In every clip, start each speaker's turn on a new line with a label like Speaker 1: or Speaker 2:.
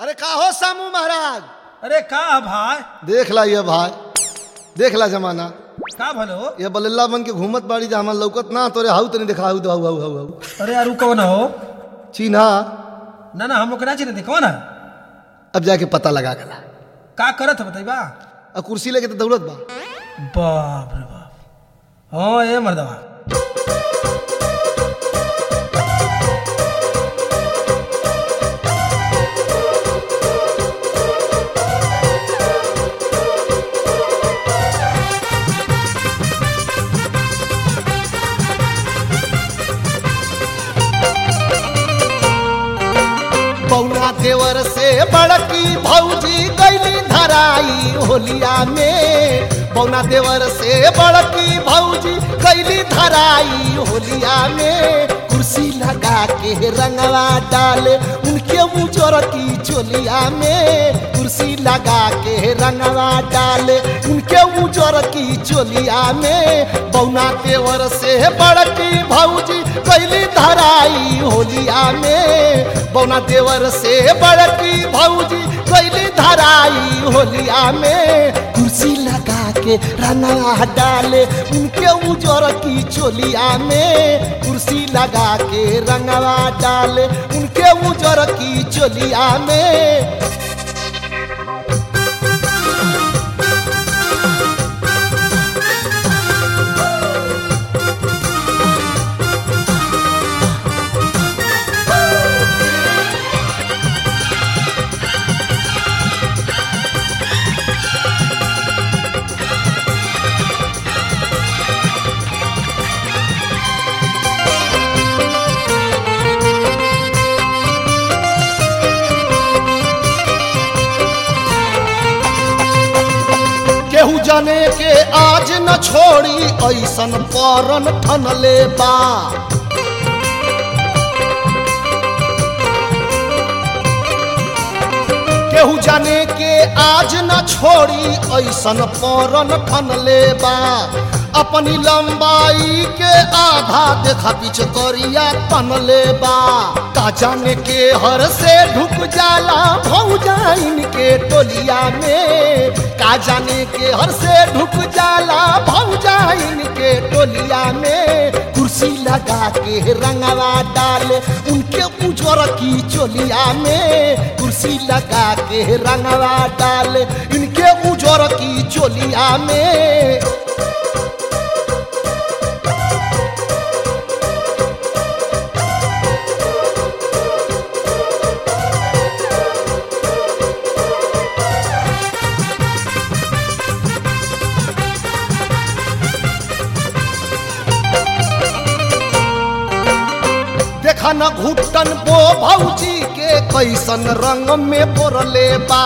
Speaker 1: अरे का हो सामू महाराज
Speaker 2: अरे का भाई
Speaker 1: देख ला ये भाई देख ला जमाना
Speaker 2: का भलो
Speaker 1: ये बल्ला बन के घूमत बाड़ी जा हमार लौकत ना तोरे हाउ तनी देखा हाउ हाउ हाउ हाउ हाउ
Speaker 2: अरे यार उ कौन हो
Speaker 1: चिन्हा
Speaker 2: ना ना हम लोग के ना चिन्हते कौन है
Speaker 1: अब जाके पता लगा गला
Speaker 2: का करत है बताइबा
Speaker 1: आ कुर्सी लेके तो दौड़त बा
Speaker 2: बाप रे बाप हाँ ए मर्दवा
Speaker 1: पौना देवर से बड़की भौजी गैली धराई होलिया में पौना देवर से बड़की भौजी गैली धराई होलिया में कुर्सी लगा के रंगवा डाले उनके उजर की चोलिया में कुर्सी लगा के रंगवा डाले उनके उजर की चोलिया में बौना देवर से बड़की भौजी गैली धराई होलिया में बौना देवर से बड़की भौजी कैली धराई होलिया में कुर्सी लगा के रंगा डाले उनके उजर की चोलिया में कुर्सी लगा के रंगवा डाले उनके उजर की चोलिया में केहू जाने के आज न छोड़ी ऐसन परन ठनले बा केहू जाने के आज न छोड़ी ऐसन परन ठनले बा अपनी लंबाई के आधा देखा पीछ करिया तनले बा का जाने के हर से ढुक जाला भौजाइन के टोलिया में का जाने के हर से ढुक जाला भौजाइन के टोलिया में कुर्सी लगा के रंगवा डाले उनके उजर की चोलिया में कुर्सी लगा के रंगवा डाले इनके उजर की चोलिया में देखा न घुटन बो भौजी के कैसन रंग में बोरले बा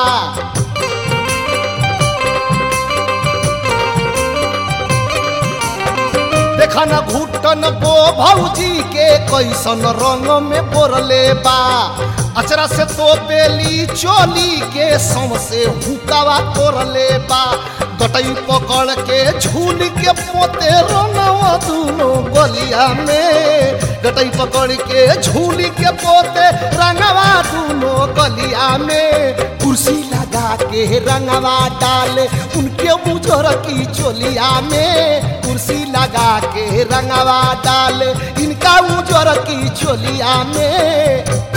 Speaker 1: देखा न घुटन बो भौजी के कैसन रंग में बोरले बा अचरा से तो बेली चोली के सम से हुकावा तोरले बा गटई पकड़ के झूल के पोते रंगवा दूनो गलिया में गटई पकड़ के झूल के पोते रंगवा दूनो गलिया में कुर्सी लगा के रंगवा डाले उनके उजर की चोलिया में कुर्सी लगा के रंगवा डाले इनका उजर की चोलिया में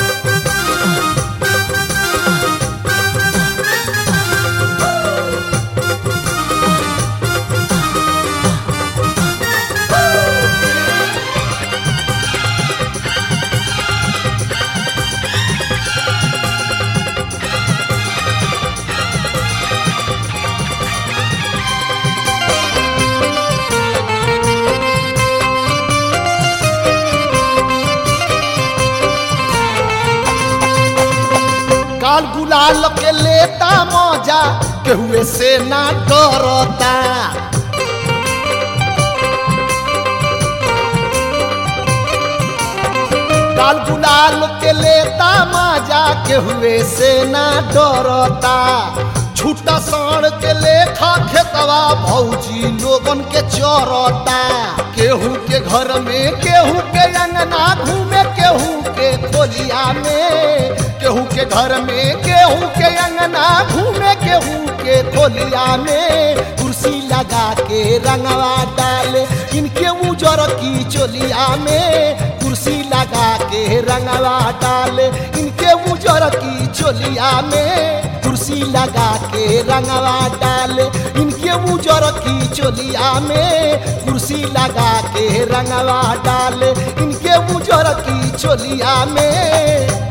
Speaker 1: काल गुलाल के लेता मजा केहुए से ना डरता लाल गुलाल के लेता माजा के हुए से ना डरता छूटा साण के लेखा खेतवा भौजी लोगन के चरता केहू के घर में केहू के अंगना घूमे केहू के खोलिया में केहू के घर में केहू के अंगना घूमे केहू के खोलिया में कुर्सी लगा के रंगवा डाले इनके उजर की चोलिया में कुर्सी लगा के रंगवा डाले इनके उजर की चोलिया में कुर्सी लगा के रंगवा डाले इनके उजर की चोलिया में कुर्सी लगा के रंगवा डाले इनके उजर की चोलिया में